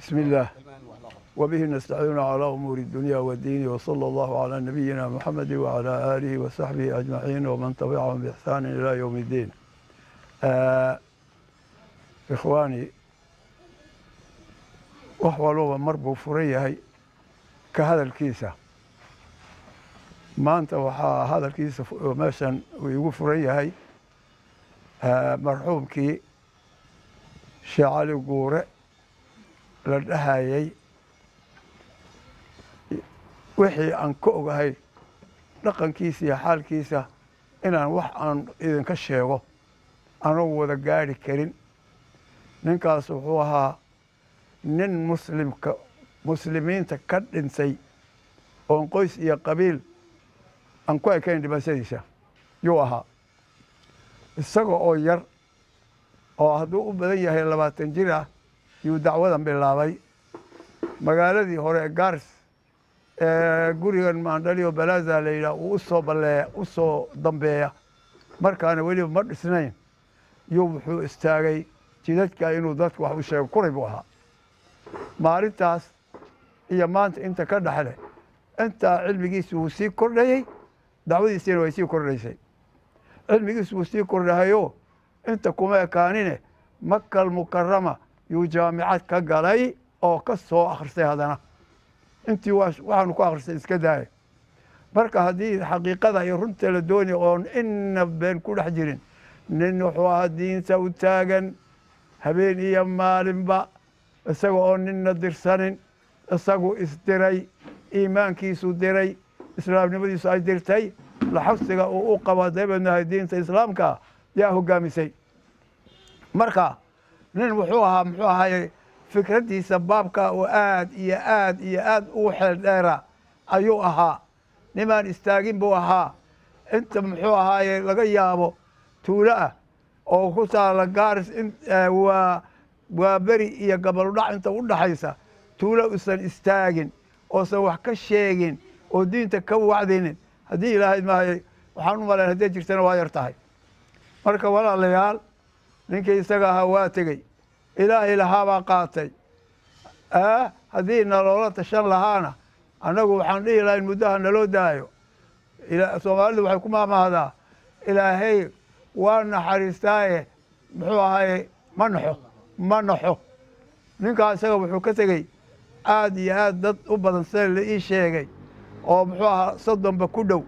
بسم الله وبه نستعين على أمور الدنيا والدين وصلى الله على نبينا محمد وعلى آله وصحبه أجمعين ومن تبعهم بإحسان إلى يوم الدين آه إخواني وحولوا مربو فريهي كهذا الكيسة ما أنت وحا هذا الكيسة ماشان ويقول فريهي آه مرحومكي شعالي قورئ la dhahayay wixii aan ka ogahay dhaqankiisa iyo xaalkiisa inaan wax aan idinka sheego anugu wada gaadhi karin ninkaas wuxuu ahaa nin muslimka muslimiinta ka dhintay oon qoys iyo qabiil aan ku ekayn dhimashadiisa yuu ahaa isaga oo yar oo hadduu u badan yahay labaatan jir ah yuu dacwadan bilaabay magaaladii hore ee gaars ee gurigan maandhaliyo balaaza la yidhaah uu usoo balleeya u soo dambeeya markaana weliba ma dhisnayn yuu wuxuu istaagay jidadka inuu dadku wax u sheego kuray buu ahaa maalintaas iyo maanta inta ka dhexle intaa cilmigiisu wuu sii kordhayey dacwadiisiina way sii kordhaysay cilmigiisu wuu sii kordhahayo inta kuma ekaanine makal mukarama yuu jaamicad ka galay oo ka soo akhristay haddana intii waxaanu ku akhristay iska daaya marka haddii xaqiiqada iyo runta la doonaya oon ina been ku dhex jirin nin wuxuu ahaa diinta u taagan habeen iyo maalinba isaga oo ninna dirsanin isagu isdiray iimaankiisu diray islaamnimadiisu ay dirtay laxabsiga uu u qabo dabeednahay diinta islaamka yaa hogaamisay marka nin wuxuu ahaa muxuu ahaye fikraddiisa baabka oo aad iyo aad iyo aad ugu xeel dheera ayuu ahaa nimaan istaagin buu ahaa inta muxuu ahaaye laga yaabo tuulo ah oo ku taala gaaris waa waa beri iyo gabaludhac inta u dhaxaysa tuulo usan istaagin oosan wax ka sheegin oo diinta ka wacdinin haddii ilaahay maahay waxaan u malayn hadday jirtana waa yar tahay marka walaalayaal ninkii isaga ahaa waa tegey ilaahay lahaabaa qaatay haddii naloola tashan lahaana annagu waxaan dhihi lahayn muddaha naloo daayo soomaalidu waxay ku maamahdaa ilaahay waa naxariistaaye muxuu ahaye ma naxo ma naxo ninkaa isaga wuxuu ka tegey aad iyo aad dad u badan sida la ii sheegay oo muxuu ahaa soddonba ku dhow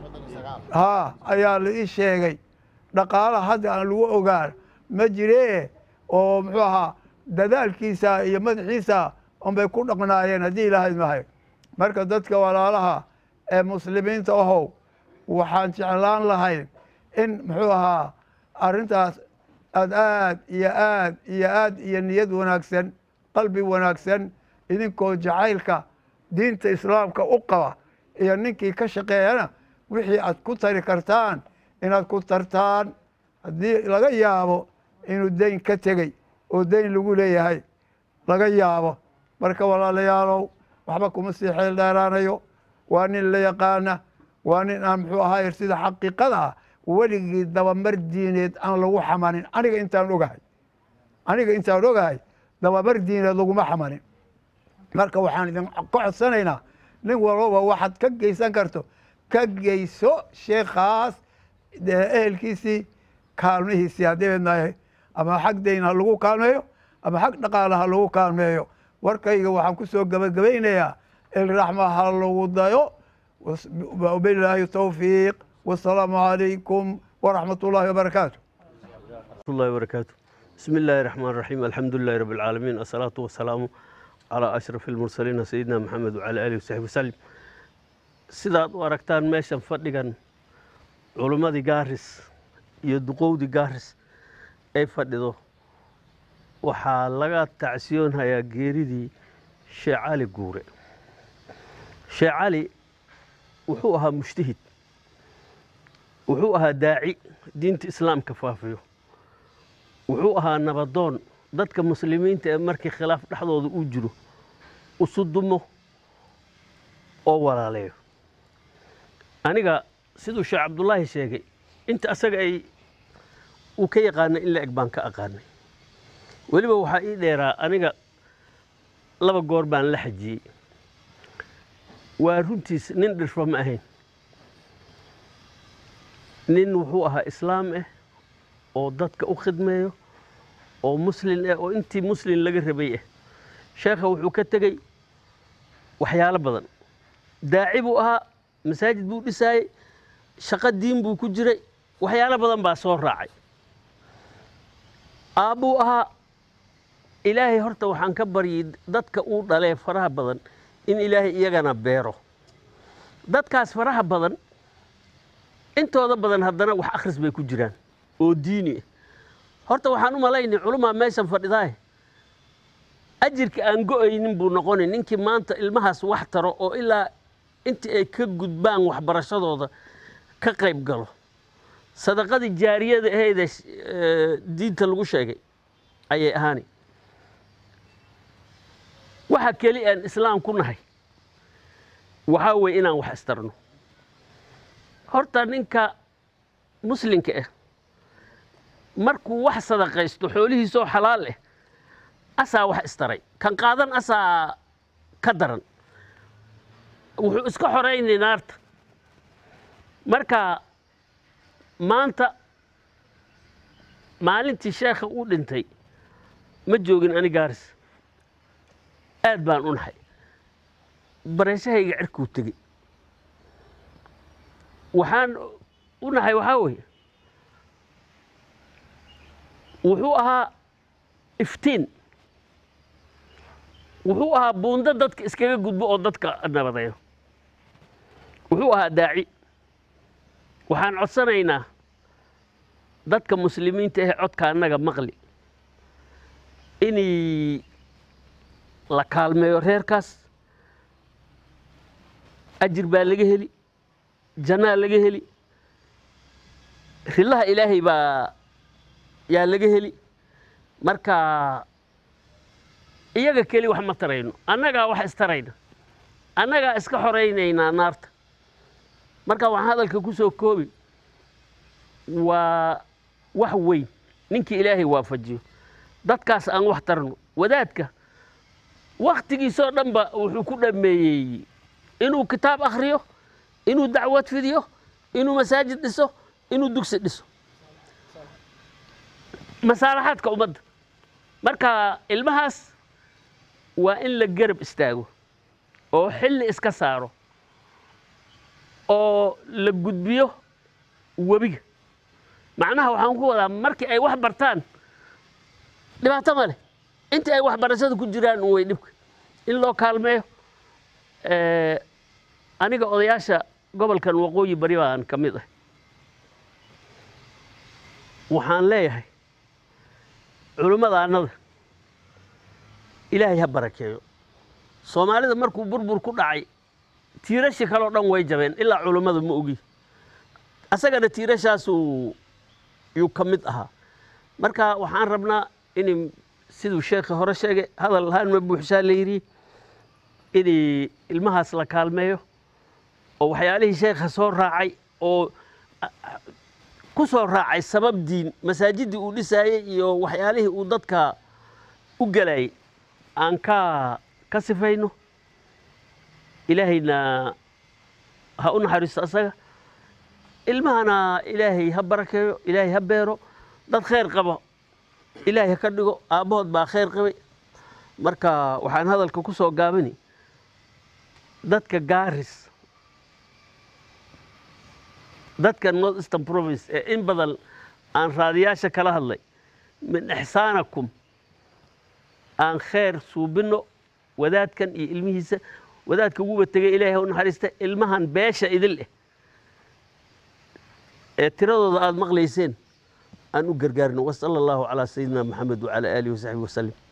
haa ayaa la ii sheegay dhaqaalaha hadda aan lagu ogaan ma jiree oo muxuu ahaa dadaalkiisa iyo madaxiisa unbay ku dhaqnaayeen haddii ilaahay mahay marka dadka walaalaha ee muslimiinta ahow waxaan jeclaan lahayn in muxuu ahaa arrintaas aad aad iyo aad iyo aad iyo niyad wanaagsan qalbi wanaagsan idinkoo jacaylka diinta islaamka u qaba iyo ninkii ka shaqeeyana wixii aad ku tari kartaan inaad ku tartaan haddii laga yaabo inuu dayn ka tegey oo dayn lagu leeyahay laga yaabo marka walaalayaalow waxba kuma sii xeel dheeraanayo waa nin la yaqaana waa nin aan muxuu ahaay sida xaqiiqada ah weligii dabamar diineed aan lagu xamanin aniga intaan ogahay aniga intaan ogahay dabamar diineed laguma xamanin marka waxaan idin ka codsanaynaa nin walbaba waxaad ka geysan karto ka geyso sheekhaas ehelkiisii kaalmihiisii haddii idnahay ama xag dayn ha lagu kaalmeeyo ama xag dhaqaale ha lagu kaalmeeyo warkayga waxaan ku soo gebagabaynayaa ilraxma ha lagu dayo wabilaahi towfiiq wasalaamu calaykum waraxmat ullaahi wabarakaatu الله وبركاته بسم الله الرحمن الرحيم الحمد لله رب العالمين الصلاة والسلام على أشرف المرسلين سيدنا محمد وعلى آله وصحبه وسلم sidaad u aragtaan meeshan fadhigan culimmadii gaaris iyo duqowdii gaaris ay fadhido waxaa laga tacsiyoonhayaa geeridii sheekh cali guure sheekh cali wuxuu ahaa mujtahid wuxuu ahaa daaci diinta islaamka faafiyo wuxuu ahaa nabadoon dadka muslimiinta ee markii khilaaf dhexdooda uu jiro isu dumo oo walaaleeyo aniga siduu sheekh cabdullaahi sheegay inta asaga ay uu ka yaqaanay in la eg baan ka aqaanay weliba waxaa ii dheeraa aniga laba goor baan la xajiyey waa runtiis nin dhirfo ma ahayn nin wuxuu ahaa islaam ah oo dadka u khidmeeyo oo muslin ah oo intii muslin laga rabay ah sheekha wuxuu ka tegey waxyaalo badan daaci buu ahaa masaajid buu dhisaayey shaqo diin buu ku jiray waxyaalo badan baa soo raacay aabbuu ahaa ilaahay horta waxaan ka baryay dadka uu dhalee faraha badan in ilaahay iyagana beero dadkaas faraha badan intooda badan haddana wax akhris bay ku jiraan oo diini ah horta waxaan u malaynay culumaa meeshan fadhidaay ajirka aan go'aynin buu noqonay ninkii maanta ilmahaas wax taro oo ilaa intii ay ka gudbaan waxbarashadooda ka qayb galo sadaqadii jaariyada ahayd ee diinta lagu sheegay ayay ahaani waxa keli aan islaam ku nahay waxaa weeye inaan wax istarno horta ninka muslinka ah markuu wax sadaqaysto xoolihiisoo xalaal ah asaa wax istaray kan qaadan asaa ka daran wuxuu iska xoraynay naarta marka maanta maalintii sheekha uu dhintay ma joogin ani gaaris aad baan u nahay bareeshahayga cirkuu tegey waxaan u nahay waxaa weeye wuxuu ahaa iftiin wuxuu ahaa buundo dadka iskaga gudbo oo dadka nabadeeyo wuxuu ahaa daaci waxaan codsanaynaa dadka muslimiinta ahe codka annaga maqli inay la kaalmeeyo reerkaas ajir baa laga heli jannaa laga heli rillaha ilaahay baa yaa laga heli marka iyaga keli wax ma tarayno annagaa wax istarayna annagaa iska xoraynaynaa naarta marka waxaan hadalka ku soo koobi waa wax weyn ninkii ilaahay waafajiyo dadkaas aan wax tarno wadaadka wakhtigiisoo dhanba wuxuu ku dhammeeyey inuu kitaab akhriyo inuu dacwad fidiyo inuu masaajid dhiso inuu dugsi dhiso masaalaxaadka ummadda marka ilmahaas waa in la garab istaago oo xilli iska saaro oo la gudbiyo webiga macnaha waxaan ku wadaa markii ay wax bartaan dhibaato ma leh intii ay waxbarashada ku jiraan un way dhibka in loo kaalmeeyo aniga odayaasha gobolkan waqooyi bari baan ka mid ah waxaan leeyahay culimmadaannada ilaahay ha barakeeyo soomaalida markuu burbur ku dhacay tiirashi kaleo dhan way jabeen ilaa culimmada ma ogi asagana tiirashaasuu yuu ka mid ahaa marka waxaan rabnaa in siduu sheekhi hore sheegay hadal haanma buuxshaa la yidhi in ilmahaas la kaalmeeyo oo waxyaalihii sheekha soo raacay oo ku soo raacay sabab diin masaajiddii uu dhisaayey iyo waxyaalihii uu dadka u gelayay aan ka ka sifayno ilaahayna ha u naxariisto asaga ilmahana ilaahay ha barakeeyo ilaahay ha beero dad khayr qaba ilaahay ha ka dhigo aabbahood baa khayr qabay marka waxaan hadalka ku soo gaabini dadka gaaris dadka north eastern province ee in badan aan raadiyaasha kala hadlay min ixsaanakum aan khayr suubinno wadaadkan iyo ilmihiisa wadaadka uguba tegay ilaahay ha u naxariista ilmahan beesha idil eh ee tiradooda aada maqlayseen aan u gargaarno wasala allahu calaa sayidina maxamed wacala aalihi wasaxbi wasalim